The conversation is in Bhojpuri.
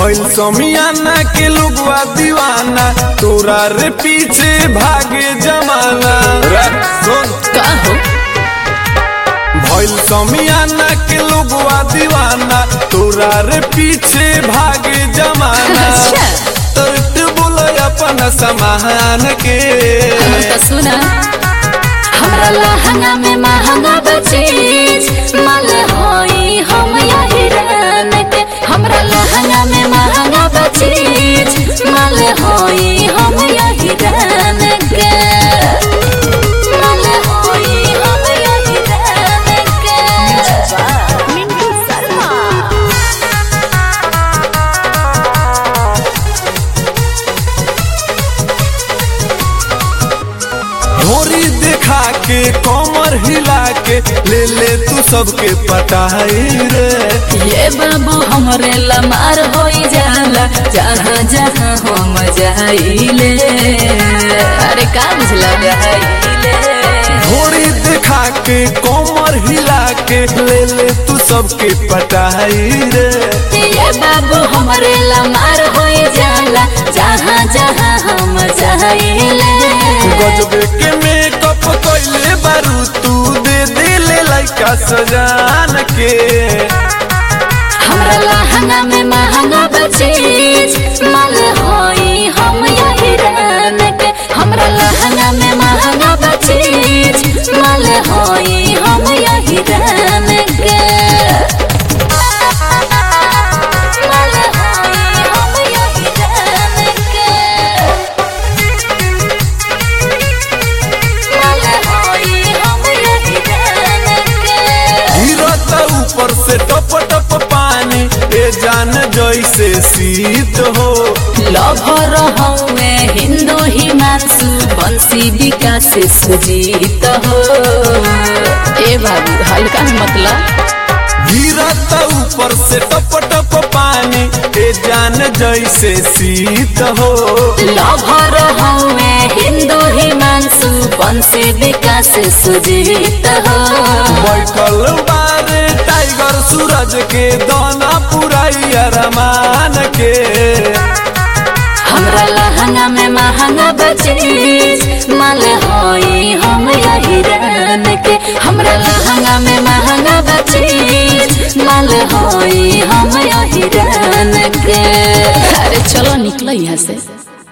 भइल समियाना के लोगवा दीवाना तोरा रे पीछे भागे जमाना रे सुन का हो भइल समियाना के लोगवा दीवाना तोरा रे पीछे भागे जमाना अच्छा। तो बोल अपन समान के हम तो सुना हमरा लहंगा में महंगा बचीज माल होई हम यही रान के हमरा लहंगा में महंगा बचीज माल होई हम यही रान के माल होई हम यही रान के मिंटू शर्मा ढोरी देखा के कमर हिला के ले ले तू सबके पटाई रे ये बाबू हमरे लमार होई जाला जहाँ जहाँ हम जाइले अरे का बुझला जाइले घोड़ी दिखा के कोमर हिला के ले ले तू सबके पटाई रे ये बाबू हमरे लमार होई जाला जहाँ जहाँ हम जाइले गजबे के मेकअप कैले बारू तू दे दे ले लइका सजान के हमरा लहंगा में महंगा बचीज माल होई हम यही रान के हमरा लहंगा में महंगा बचीज माल होई हम यही रान के माल होई हम यही रान के माल होई हम यही रान के गिरत ऊपर से टप टप पानी ए जान जैसे शीत हो लभर हौवे हिन्दू हिमांशु बंसी विकास सुजीत हो ए बाबू हल्का में मतलब गिरत ऊपर से टप टप पानी ए जान जैसे शीत हो लभर हौवे हिन्दू हिमांशु बंसी विकास सुजीत हो बैठल बारे टाइगर सूरज के दाना पुराई अरमान के हमरा लहंगा में महंगा बचीज माल होई हम यही रान के हमरा लहंगा में महंगा बचीज माल होई हम यही रान के अरे चलो निकलो यहाँ से